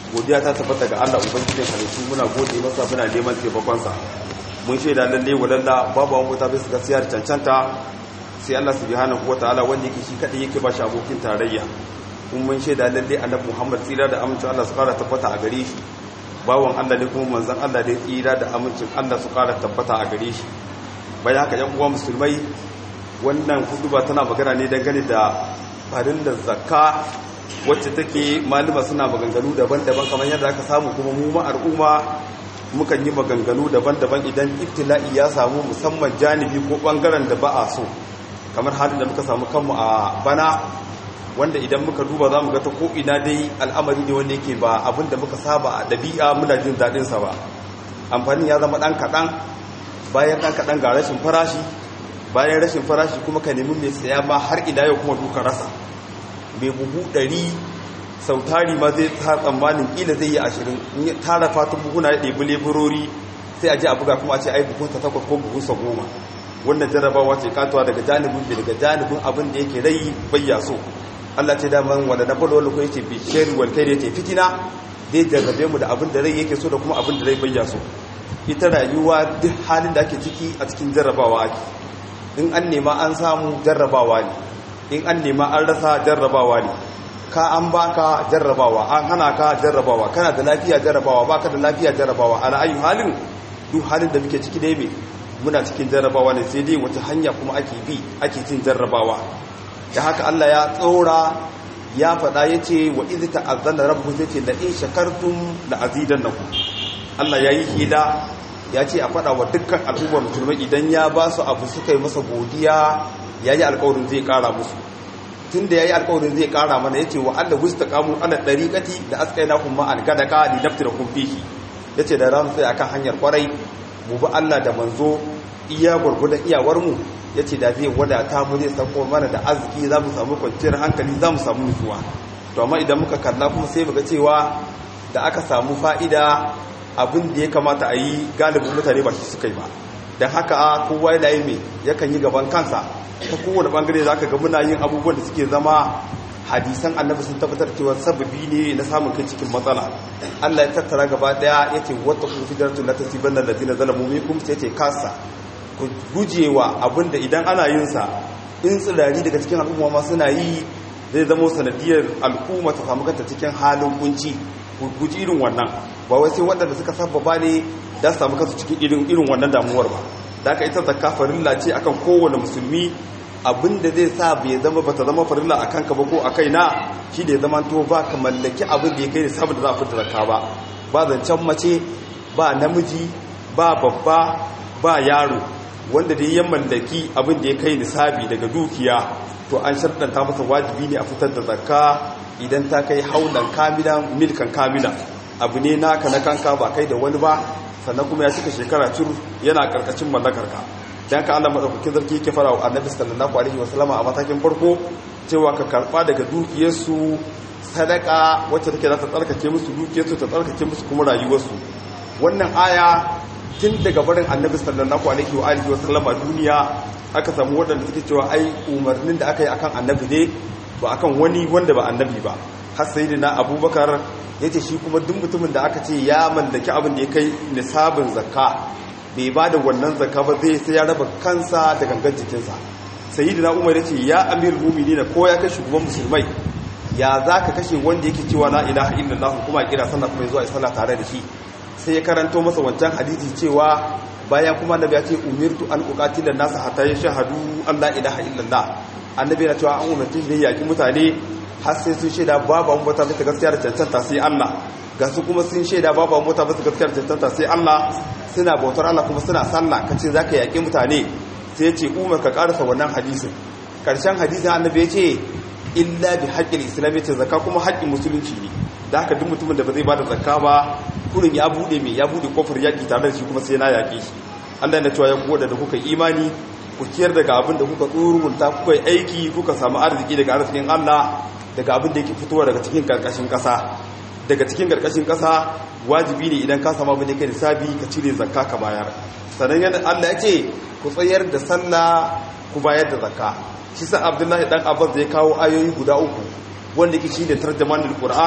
godiya ta tabbata ga Allah ubangijin halittu muna gode masa muna neman taimakonsa mun shaida lalle wadanda babu wani mota bisa gaskiya da cancanta sai Allah subhanahu wataala wanda yake shi kadai yake ba shi abokin tarayya kun mun shaida lalle annabi Muhammad tsira da amincin Allah su fara tabbata a gare shi bawon Allah ne kuma manzon Allah da tsira da amincin Allah su fara tabbata a gare shi bayan haka yan uwa musulmai wannan huduba tana magana ne dangane da farin da zakka wacce take malama suna maganganu daban-daban kamar yadda aka samu kuma mu ma al'umma mukan yi maganganu daban-daban idan ibtila'i ya samu musamman janibi ko bangaren da ba a so kamar halin da muka samu kanmu a bana wanda idan muka duba za mu ga ta ko'ina dai al'amari ne wanda yake ba abin da muka saba a ɗabi'a muna jin daɗinsa ba amfanin ya zama ɗan kaɗan bayan ɗan kaɗan ga rashin farashi bayan rashin farashi kuma ka nemi mai saya ma har ina yau kuma duka rasa mai buhu ɗari sau tari ma zai ta tsammanin ƙila zai yi ashirin in ya tara fatan buhuna ya ɗebi leburori sai a ji a buga kuma a ce ai buhunsa takwas ko buhunsa goma wannan jarrabawa ce katuwa daga janibin bai daga janibin abin da yake rai bayya so Allah ce daman wanda na balo wani ko yace bi shari wal kai yace fitina zai jarrabe mu da abin da rai yake so da kuma abin da rai bayya so ita rayuwa duk halin da ake ciki a cikin jarrabawa ake in an nema an samu jarrabawa ne in an nema an rasa jarrabawa ne ka an baka jarrabawa an hana ka jarrabawa kana da lafiya jarrabawa baka da lafiya jarrabawa ala ayu halin duk halin da muke ciki dai me muna cikin jarrabawa ne sai dai wata hanya kuma ake bi ake cin jarrabawa da haka Allah ya tsora ya faɗa ya ce wa izi ta'azzana rabbu zai ce la in shakartum la azidannakum Allah ya yi hila ya ce a faɗa wa dukkan al'ummar musulmai idan ya ba su abu suka yi masa godiya ya yi alkawarin zai ƙara musu tun da ya yi alkawarin zai ƙara mana ya ce wa Allah wusta kamun ana ɗariƙati da askaina kuma an gada ka ni naftira kun fihi ya ce da ramu sai akan hanyar kwarai mu bi Allah da manzo iya gwargwadon iyawarmu ya ce da zai wadata mu zai sauko mana da arziki za mu samu kwanciyar hankali za mu samu nutsuwa to amma idan muka kalla kuma sai muga cewa da aka samu fa'ida abin da ya kamata a yi galibin mutane ba shi suka yi ba don haka kowa yana yi mai yakan yi gaban kansa ta kowane bangare za ka ga muna yin abubuwan da suke zama hadisan annabi sun tabbatar cewa sababi ne na samun kai cikin matsala Allah ya tattara gaba daya yace wata kun fidaratu la tasibanna alladhina zalamu minkum sai yace kasa ku gujewa abinda idan ana yin sa in tsirari daga cikin al'umma ma suna yi zai zama sanadiyar al'umma ta samu kanta cikin halin kunci ku guji irin wannan ba wai sai waɗanda suka sababa ne da su samu kansu cikin irin irin wannan damuwar ba da aka ita zakka farilla ce akan kowane musulmi abinda zai sa bai zama bata zama farilla a kanka ba ko a kaina shi da ya zama to ba ka mallaki abin da ya kai da sabu da za a fita zakka ba ba zancen mace ba namiji ba babba ba yaro wanda da ya mallaki abin da ya kai nisabi daga dukiya to an sharɗanta masa wajibi ne a fitar da zakka idan ta kai haulan kamila milkan kamila abu ne naka na kanka ba kai da wani ba sannan kuma ya cika shekara cur yana karkashin mallakarka dan ka Allah madaukakin zarki yake fara wa Annabi sallallahu alaihi wasallama a matakin farko cewa ka karba daga dukiyarsu sadaka wacce take za ta tsarkake musu dukiyarsu ta tsarkake musu kuma rayuwarsu wannan aya tun daga barin Annabi sallallahu alaihi wa alihi wasallama duniya aka samu wadanda suke cewa ai umarnin da aka yi akan Annabi ne ba akan wani wanda ba Annabi ba har sayyidina Abubakar ya ce shi kuma duk mutumin da aka ce ya mallaki abin da ya kai nisabin zakka bai ba da wannan zakka ba zai sai ya raba kansa da gangan jikinsa sayidu na umar ya ce ya amir mumini na ko ya kai shugaban musulmai ya za ka kashe wanda yake cewa la ilaha illallah kuma kira sallah kuma zuwa sallah tare da shi sai ya karanto masa wancan hadisi cewa bayan kuma annabi ya ce umirtu an uqatila nasa hatta yashhadu an la ilaha illallah annabi yana cewa an umarci ne yaki mutane har sai sun shaida babu an bauta bisa gaskiya da cancanta sai Allah ga su kuma sun shaida babu an bauta bisa gaskiya da cancanta sai Allah suna bautar Allah kuma suna sallah kace zaka yaki mutane sai ya ce umar ka karasa wannan hadisin karshen hadisin annabi ya ce illa bi haqqil islam ya ce zakka kuma haƙƙin musulunci ne da haka duk mutumin da ba zai bada zakka ba kurin ya bude me ya bude kofar yaki tare da shi kuma sai na yaki shi Allah ya cewa ya goda da kuka imani ku kiyar daga abin da kuka tsurunta kuka yi aiki kuka samu arziki daga arzikin Allah daga abin da yake fitowa daga cikin karkashin kasa daga cikin karkashin kasa wajibi ne idan ka samu abin da kai sabi ka cire zakka ka bayar sannan yana Allah ya ce ku tsayar da sallah ku bayar da zakka shi sa Abdullahi dan Abbas zai kawo ayoyi guda uku wanda yake shine tarjuman Qur'an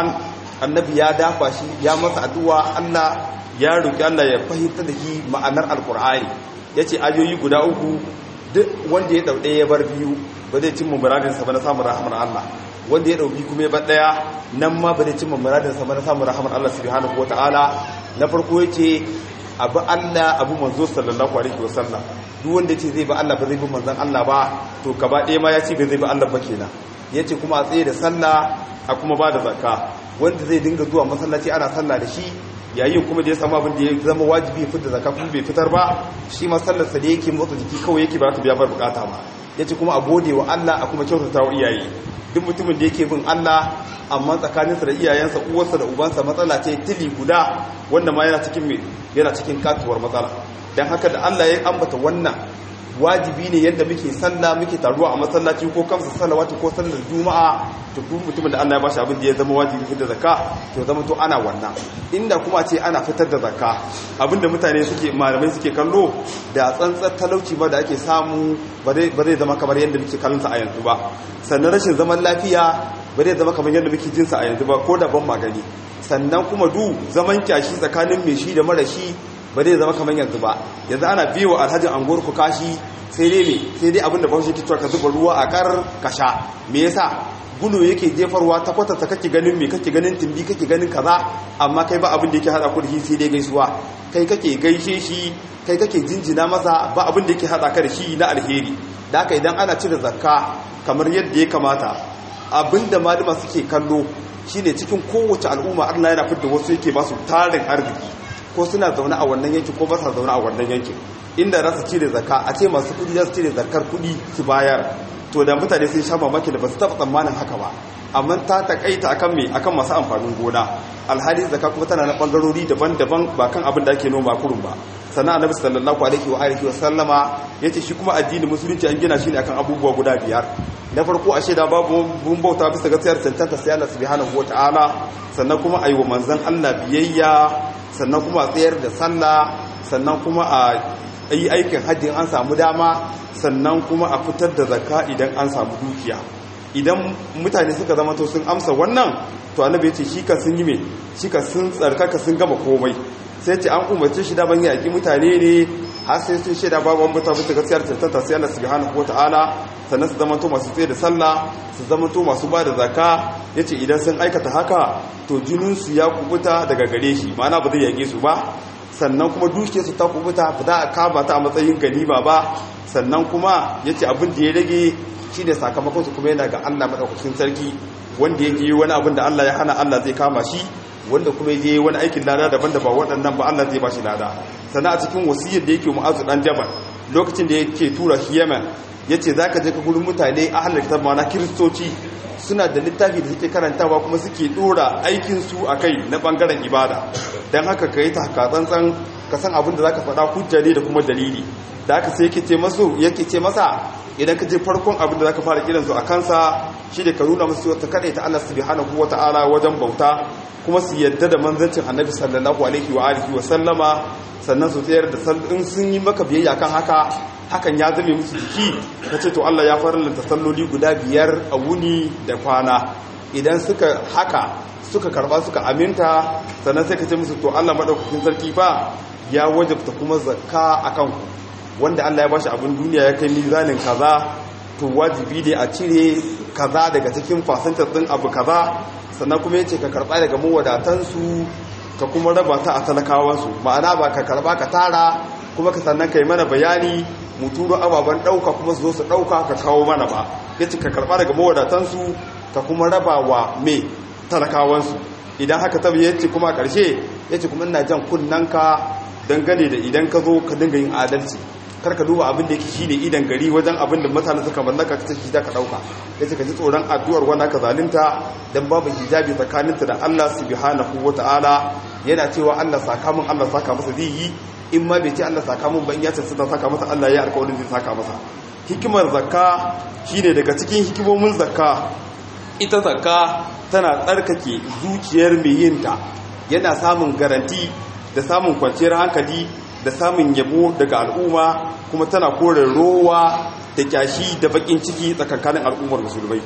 annabi ya dafa shi ya masa addu'a Allah ya roki Allah ya fahimta da shi ma'anar alqur'ani yace ayoyi guda uku duk wanda ya dauɗe ya bar biyu ba zai cimma muradinsa ba na samun rahamar Allah wanda ya dauki kuma ya bar ɗaya nan ma ba zai cimma muradinsa ba na samun rahamar Allah subhanahu wataala na farko yace abu Allah abu manzo sallallahu alaihi wasallam duk wanda yace zai ba Allah ba zai bi manzon Allah ba to gaba ɗaya ma ya ce ba zai bi Allah ba kenan yace kuma a tsaye da sallah a kuma ba da zakka wanda zai dinga zuwa masallaci ana sallah da shi yayin kuma da ya samu abin da ya zama wajibi fitar da zakka kuma bai fitar ba shi ma sallarsa da yake motsa jiki kawai yake ba ta biya bar bukata ba yace kuma a gode wa Allah a kuma kyautata wa iyaye duk mutumin da yake bin Allah amma tsakaninsa da iyayensa uwarsa da ubansa matsala ce tili guda wanda ma yana cikin me yana cikin katuwar matsala dan haka da Allah ya ambata wannan wajibi ne yadda muke sallah muke taruwa a masallaci ko kamsa salawatu ko sallar juma'a to duk mutumin da Allah ya bashi abin da ya zama wajibi fitar da zakka to zama to ana wannan inda kuma ce ana fitar da zakka abinda mutane suke malamai suke kallo da tsantsar talauci ba da ake samu ba zai zama kamar yadda muke kallonsa a yanzu ba sannan rashin zaman lafiya ba zai zama kamar yadda muke jinsa a yanzu ba ko da ban magani sannan kuma du zaman kyashi tsakanin mai shi da mara shi ba zai zama kamar yanzu ba yanzu ana biyo alhajin anguwar ku kashi sai dai ne sai dai abinda bahaushe ke cewa ka zuba ruwa a kar ka sha me yasa gudu yake jefarwa ta kwatanta kake ganin me kake ganin timbi kake ganin kaza amma kai ba abin da yake hada ku da shi sai dai gaisuwa kai kake gaishe shi kai kake jinjina masa ba abin da yake hada ka da shi na alheri da haka idan ana cire zakka kamar yadda ya kamata abinda malama suke kallo shine cikin kowace al'umma Allah yana fitar wasu yake ba su tarin arziki ko suna zaune a wannan yankin ko ba sa zaune a wannan yankin inda za su cire zakka a ce masu kudi za su cire zakkar kudi su bayar to da mutane sun sha mamaki da ba su taɓa tsammanin haka ba amma ta takaita akan me akan masu amfanin gona alhali zakka kuma tana na bangarori daban-daban ba kan abin da ake noma kurun ba sannan annabi sallallahu alaihi wa alihi wa sallama yace shi kuma addinin musulunci an gina shi ne akan abubuwa guda biyar na farko a shaida babu mun bauta bisa gaskiyar cancanta sai Allah subhanahu wataala sannan kuma ayi wa manzon Allah biyayya sannan kuma a tsayar da sallah sannan kuma a yi aikin hajji an samu dama sannan kuma a fitar da zakka idan an samu dukiya idan mutane suka zama to sun amsa wannan to annabi ya ce shi ka sun yi me shi ka sun tsarkaka sun gama komai sai ce an umarci shi daban yaƙi mutane ne har sai sun shaida babu wani mutane ta gaskiyar tantanta sai Allah subhanahu wataala sannan su zama to masu tsaye da sallah su zama to masu ba da zakka yace idan sun aikata haka to jinin su ya kubuta daga gare shi ma'ana ba zai yage su ba sannan kuma dukiyar su ta kubuta ba za a kama ta a matsayin ganima ba sannan kuma yace abin da ya rage shi ne sakamakon su kuma yana ga Allah madaukakin sarki wanda ya yi wani abin da Allah ya hana Allah zai kama shi wanda kuma je wani aikin lada daban da ba waɗannan ba Allah zai ba shi lada sannan a cikin wasiyar da yake mu'azu dan jabal lokacin da yake tura shi Yemen yace zaka je ka gurin mutane ahlul kitab ma na kristoci suna da littafi da suke karantawa kuma suke dora aikin su akai na bangaren ibada dan haka kai ta tsantsan ka san abin da zaka faɗa hujja ne da kuma dalili da haka sai yake ce masu yake ce masa idan ka je farkon abin da zaka fara kiran su a kansa shi da ka nuna musu ta kada ta Allah subhanahu wataala wajen bauta kuma su yadda da manzancin annabi sallallahu alaihi wa alihi wa sallama sannan su tsayar da in sun yi maka biyayya kan haka hakan ya zame musu jiki ta ce to Allah ya farlanta salloli guda biyar a wuni da kwana idan suka haka suka karba suka aminta sannan sai ka ce musu to Allah madaukakin sarki fa ya wajabta kuma zakka akan ku wanda Allah ya bashi abin duniya ya kai mizanin kaza to wajibi ne a cire kaza daga cikin fasantar din abu kaza sannan kuma yace ka karba daga mawadatansu ka kuma raba ta a talakawansu ma'ana ba ka karba ka tara kuma ka sannan kai mana bayani mu turo ababen dauka kuma su zo su dauka ka kawo mana ba yace ka karba daga mawadatansu ka kuma raba wa me talakawansu idan haka ta yace kuma a ƙarshe yace kuma ina jan kunnanka dangane da idan ka zo ka dinga yin adalci kar ka duba abin da yake shine idan gari wajen abin da mutane suka mallaka ta shi da ka dauka yace ka ji tsoron addu'ar wanda ka zalunta dan babu hijabi tsakaninta da Allah subhanahu wataala yana cewa Allah saka mun Allah saka masa zai yi in ma bai ce Allah saka mun ban ya ce sai saka masa Allah ya alƙawarin zai saka masa hikimar zakka shine daga cikin hikimomin zakka ita zakka tana tsarkake zuciyar mai yinta yana samun garanti da samun kwanciyar hankali da samun yabo daga al'umma kuma tana kore rowa da kyashi da bakin ciki tsakankanin al'ummar musulmai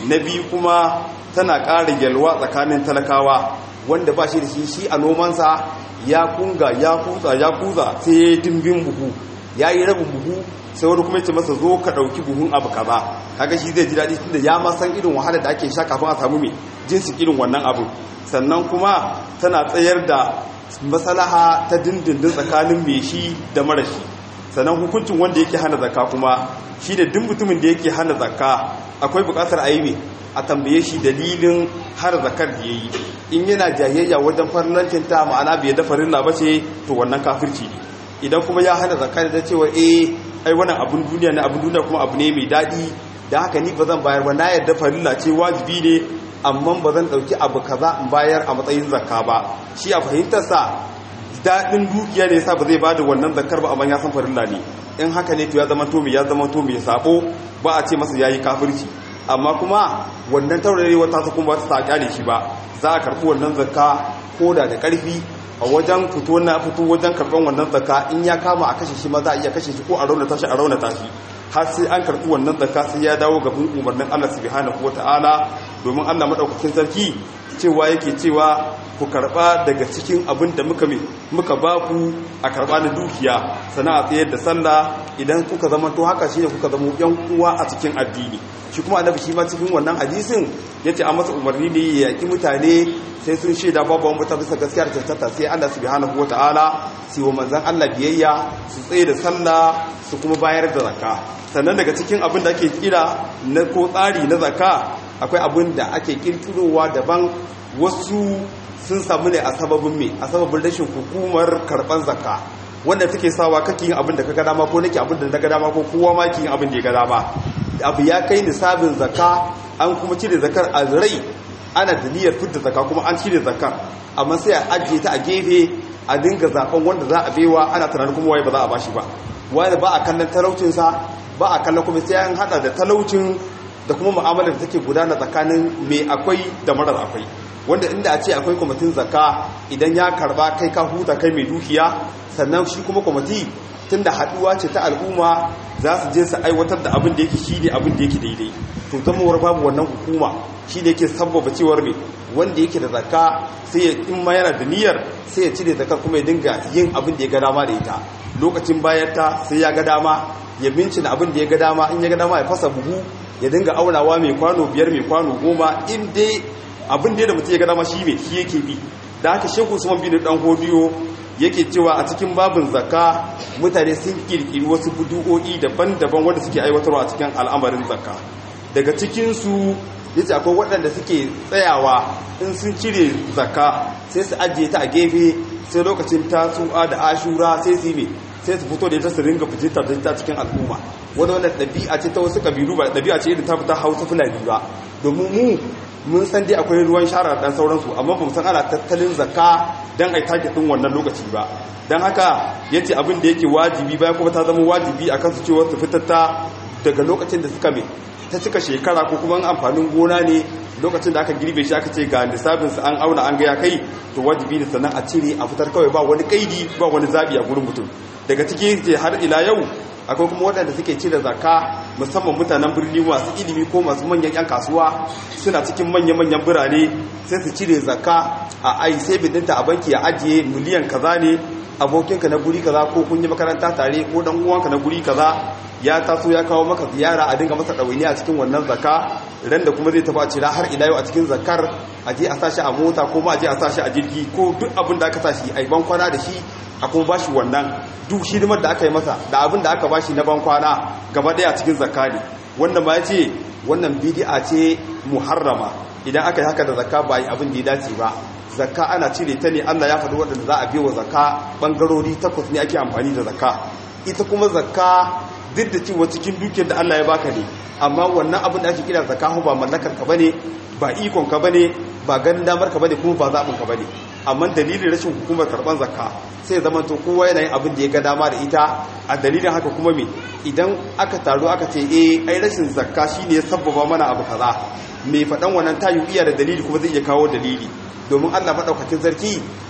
na biyu kuma tana ƙara yalwa tsakanin talakawa wanda ba shi da shi shi a nomansa ya kunga ya kutsa ya kuza sai ya yi dimbin buhu ya yi rabin buhu sai wani kuma ya ce masa zo ka ɗauki buhun abu kaza kaga shi zai ji daɗi tunda ya ma san irin wahalar da ake sha kafin a samu mai jinsi irin wannan abu sannan kuma tana tsayar da masalaha ta dindindin tsakanin mai shi da mara shi sannan hukuncin wanda yake hana zakka kuma shi da duk mutumin da yake hana zakka akwai buƙatar a yi a tambaye shi dalilin har zakar da ya yi in yana jayayya wajen farlancin ta ma'ana bai da farilla ba ce to wannan kafirci ne idan kuma ya hana zakar da cewa eh ai wannan abun duniya ne abun duniya kuma abu ne mai daɗi da haka ni ba zan bayar ba na yarda farilla ce wajibi ne amma ba zan ɗauki abu kaza in bayar a matsayin zakka ba shi a fahimtarsa daɗin dukiya ne yasa ba zai bada wannan zakkar ba amma ya san farilla ne in haka ne to ya zama to mai ya zama to mai sabo ba a ce masa yayi kafirci amma kuma wannan taurarewa ta kuma ta kyale shi ba za a karɓi wannan zakka ko da da ƙarfi a wajen fito na fito wajen karɓar wannan zakka in ya kama a kashe shi ma za a iya kashe shi ko a raunata shi a raunata shi har sai an karɓi wannan zakka sai ya dawo gaban umarnin Allah subhanahu wata'ala domin Allah madaukakin sarki cewa yake cewa ku karɓa daga cikin abin da muka muka ba ku a karɓa na dukiya sana a tsayar da sallah idan kuka zama to haka shine kuka zama yan uwa a cikin addini shi kuma annabi shi ma cikin wannan hadisin yace an masa umarni ne ya yaki mutane sai sun shaida babu wani mutum bisa gaskiya da tantata sai Allah subhanahu wataala sai wa manzon Allah biyayya su tsaye da sallah su kuma bayar da zakka sannan daga cikin abin da ake kira na ko tsari na zakka akwai abin da ake kirkirowa daban wasu sun samu ne a sababin me a sababin rashin hukumar karban zakka wanda take sawa kake yin abin da ka ga dama ko nake abin da na ga dama ko kowa ma ke yin abin da ya ga dama abu ya kai nisabin zakka an kuma cire zakar a rai ana da niyyar fitar zakka kuma an cire zakar amma sai a ajiye ta a gefe a dinga zaben wanda za a baiwa ana tunanin kuma waye ba za a bashi ba wani ba a kallon talaucinsa ba a kallon kuma sai an hada da talaucin da kuma mu'amalar da take gudana tsakanin mai akwai da marar akwai wanda inda a ce akwai kwamitin zakka idan ya karba kai ka huta kai mai dukiya sannan shi kuma kwamiti tun da haduwa ce ta al'umma za su je su aiwatar da abin da yake shi ne abin da yake daidai to zamawar babu wannan hukuma shi ne yake sabbaba cewar mai wanda yake da zakka sai ya in ma yana da niyyar sai ya cire zakar kuma ya dinga yin abin da ya ga dama da ita lokacin bayan ta sai ya ga dama ya bincina abin da ya ga dama in ya ga dama ya fasa buhu ya dinga aunawa mai kwano biyar mai kwano goma in dai abin da mutum ya ga dama shi mai shi yake bi da haka shehu usman bin dan hodiyo yake cewa a cikin babin zakka mutane sun kirkiri wasu budu'o'i daban-daban wanda suke aiwatarwa a cikin al'amarin zakka daga cikinsu yace akwai waɗanda suke tsayawa in sun cire zakka sai su ajiye ta a gefe sai lokacin tasu'a da ashura sai su yi sai su fito da ita su ringa fitar da ita cikin al'umma wani wannan ɗabi'a ce ta wasu ƙabilu ba ɗabi'a ce irin ta fita hausa fulani ba domin mu mun san dai akwai ruwan shara dan sauransu amma ba mu san ana tattalin zakka dan ai take din wannan lokaci ba dan haka yace abin da yake wajibi bayan kuma ta zama wajibi akan su cewa su fitatta daga lokacin da suka me ta cika shekara ko kuma amfanin gona ne lokacin da aka girbe shi aka ce ga lissafin su an auna an ga ya kai to wajibi ne sannan a cire a fitar kawai ba wani kaidi ba wani zabi a gurin mutum daga ciki ce har ila yau akwai kuma waɗanda suke cire zakka musamman mutanen birni masu ilimi ko masu manyan 'yan kasuwa suna cikin manya-manyan birane sai su cire zakka a ai sai bidinta a banki ya ajiye miliyan kaza ne abokinka na guri kaza ko kun yi makaranta tare ko dan uwanka na guri kaza ya taso ya kawo maka ziyara a dinga masa ɗawaini a cikin wannan zakka ran da kuma zai tafi a cira har ila yau a cikin zakkar a je a sashi a mota ko ma a je a sashi a jirgi ko duk abin da aka sashi a yi ban kwana da shi a kuma bashi wannan duk hidimar da aka yi masa da abin da aka bashi na ban kwana gaba daya cikin zakka ne wanda ma ya ce wannan bidi'a ce muharrama idan aka yi haka da zakka ba yi abin da ya dace ba zakka ana cire ta ne Allah ya faɗi waɗanda za a biyo wa zakka ɓangarori takwas ne ake amfani da zakka ita kuma zakka duk da cewa cikin dukiyar da Allah ya baka ne amma wannan abin da ake kira zakka ba mallakar ka bane ba ikon ka bane ba ganin damar ka bane kuma ba zaɓin ka bane amma dalilin rashin hukumar karɓar zakka sai zama to kowa yana yin abin da ya ga dama da ita a dalilin haka kuma me idan aka taru aka ce eh ai rashin zakka shine ya sabbaba mana abu kaza mai faɗan wannan tayu iya da dalili kuma zai iya kawo dalili domin Allah maɗaukakin sarki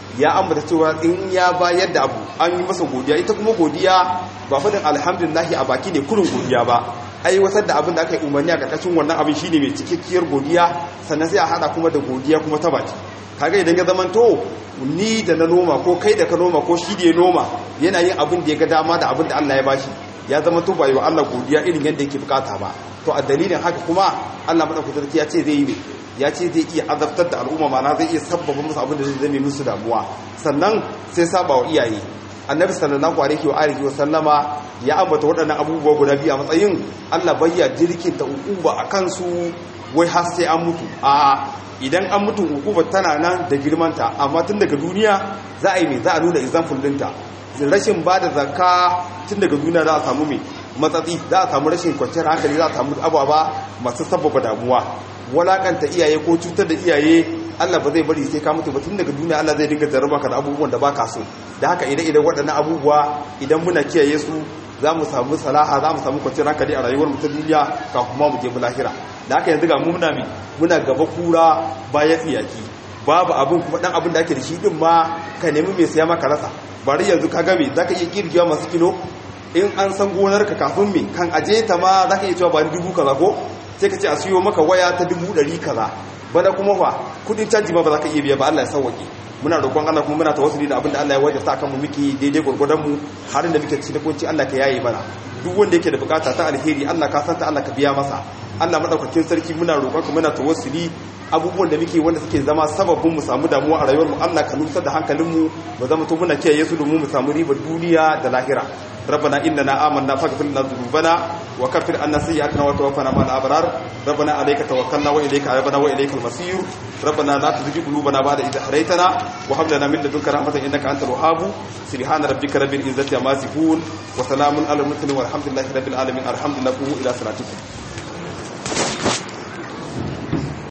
ya ambata cewa in ya bayar da abu an yi masa godiya ita kuma godiya ba fadin alhamdulillahi a baki ne kurin godiya ba aiwatar da abin da aka yi umarni a karkashin wannan abin shine mai cikakkiyar godiya sannan sai a hada kuma da godiya kuma ta baki kaga idan ya zamanto ni da na noma ko kai da ka noma ko shi da ya noma yana yin abin da ya ga dama da abin da Allah ya bashi ya zama to bai wa Allah godiya irin yadda yake bukata ba to a dalilin haka kuma Allah madaukakin sarki ya ce zai yi ya ce zai iya azabtar da al'umma mana zai iya sabbaba musu abin da zai zame musu damuwa sannan sai saba wa iyaye annabi sallallahu alaihi wa alihi wa sallama ya ambata waɗannan abubuwa guda biyu a matsayin Allah bayya jirkin ta ukuba akan su wai har sai an mutu a idan an mutu ukuba tana nan da girmanta amma tun daga duniya za a yi mai za a nuna example dinta rashin ba da zakka tun daga duniya za a samu mai matsatsi za a samu rashin kwanciyar hankali za a samu ababa masu sababa damuwa walakanta iyaye ko cutar da iyaye Allah ba zai bari sai ka mutu ba tun daga duniya Allah zai dinga jarraba ka da abubuwan da baka so da haka idan idan waɗannan abubuwa idan muna kiyaye su za mu samu salaha za mu samu kwanciyar hankali a rayuwar mu ta duniya ka kuma mu je mu lahira da haka yanzu ga mu muna mi muna gaba kura baya tsiyaki babu abin kuma dan abin da ake da shi din ma ka nemi mai saya maka rasa bari yanzu ka gabe zaka iya kirgiwa masu kilo in an san gonar ka kafin me kan aje ta ma zaka iya cewa ba dubu kaza ko sai ka ce a siyo maka waya ta dubu ɗari kaza bana kuma fa kudin canji ma ba za ka iya biya ba Allah ya sauwaƙe muna roƙon Allah kuma muna tawassuli da abin da Allah ya wajabta akan mu miki daidai gurgurdan mu har da muke cikin kunci Allah ka yaye mana duk wanda yake da bukata ta alheri Allah ka santa Allah ka biya masa Allah madaukakin sarki muna roƙon ka muna tawassuli abubuwan da muke wanda suke zama sababin mu samu damuwa a rayuwar mu Allah ka nusar da hankalin mu mu zama to muna kiyaye su domin mu samu ribar duniya da lahira ربنا إننا آمنا فاغفر لنا ذنوبنا وكفر عنا سيئاتنا وتوفنا مع الأبرار ربنا عليك توكلنا وإليك عيبنا وإليك المصير ربنا لا تزغ قلوبنا بعد إذ هديتنا وهب لنا من لدنك رحمة إنك أنت الوهاب سبحان ربك رب العزة عما يصفون وسلام على المرسلين والحمد لله رب العالمين الحمد لله إلى صلاتكم